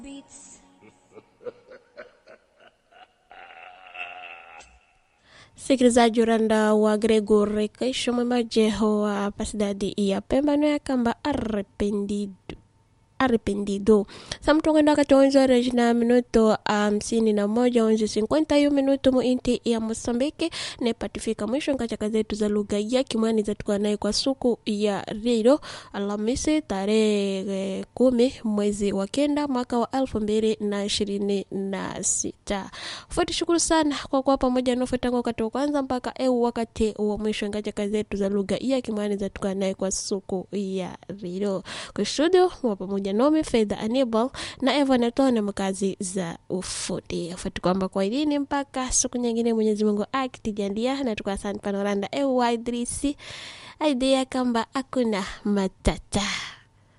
Beats. msikilizaji uranda wa gregory kaisho mwemajeho wa hapa sidadi ya pemba no yakamba arrependido arrependido samtongenda wakati wa 11 horas na minuto hamsini na moja onze cinquenta hiyo minuto muinti ya mosambiki nepatifika mwisho nkachaka zetu za lugha ya kimwani zatukuwa naye kwa suku ya redio alhamisi tarehe kumi mwezi wa kenda mwaka wa elfu mbili na ishirini na sita fuati shukuru sana kwa kuwa pamoja nofe tangu wakati wa kwanza mpaka eu wakati wa mwisho ngachaka zetu za lugha ya kimwani zatukuwa naye kwa suku ya redio kwa studio mwa pamoja nomi fedha anibal na evanatone mkazi za ufuti fuati kwamba kwa idini mpaka siku nyingine mwenyezi mungu akitijandia na tukasani panoranda eu waidrisi aidia kamba akuna matata